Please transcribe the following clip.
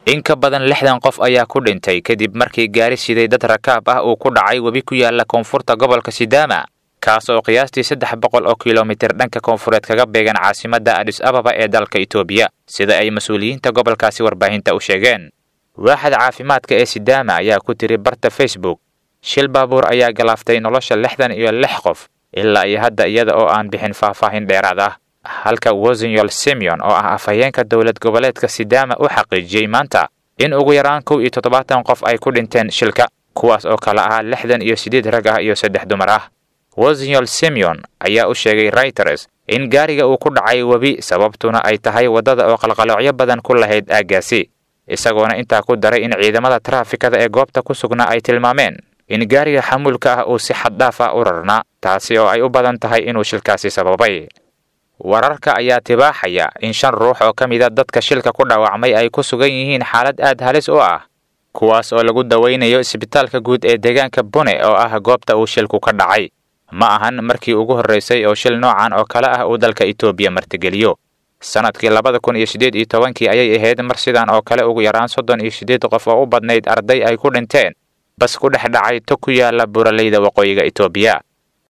in ka badan lixdan qof ayaa ku dhintay kadib markii gaari siday dad rakaab ah uu ku dhacay webi ku yaala koonfurta gobolka sidaama kaas oo qiyaastii saddex boqol oo kilomitir dhanka koonfureed kaga beegan caasimadda adis ababa ee dalka itoobiya sida ay mas-uuliyiinta gobolkaasi warbaahinta u sheegeen waaxda caafimaadka ee sidaama ayaa ku tiri barta facebook shil baabuur ayaa galaaftay nolosha lixdan iyo lix qof ilaa iyo hadda iyada oo aan bixin faahfaahin dheeraad ah halka wosinyol simeon oo ah afhayeenka dowlad goboleedka sidaama u xaqiijiyey maanta in ugu yaraan kow iyo toddobaatan qof ay ku dhinteen shilka kuwaas oo kale ahaa lixdan iyo siddeed rag ah iyo saddex dumar ah wosinyol simeon ayaa u sheegay reuters in gaariga uu ku dhacay webi sababtuna ay tahay waddada oo qalqaloocyo badan ku lahayd aaggaasi isagoona intaa ku daray in ciidamada taraafikada ee goobta ku sugnaa ay tilmaameen in gaariga xamuulka ah uu si xaddhaaf ah u rarnaa taasi oo ay u badan tahay inuu shilkaasi sababay wararka ayaa tibaaxaya in shan ruux oo ka mida dadka shilka ku dhaawacmay ay ku sugan yihiin xaalad aad halis u ah kuwaas oo lagu dawaynayo isbitaalka guud ee deegaanka bune oo ah goobta uu shilku ka dhacay ma ahan markii ugu horraysay oo shil noocan oo kale ah uu dalka itoobiya martigeliyo sannadkii labada kun iyo siddeed iyo tobankii ayay ahayd mar sidan oo kale ugu yaraan soddon iyo siddeed qof oo u badnayd arday ay ku dhinteen bas ku dhex dhacay tog ku yaala buraleyda waqooyiga itoobiya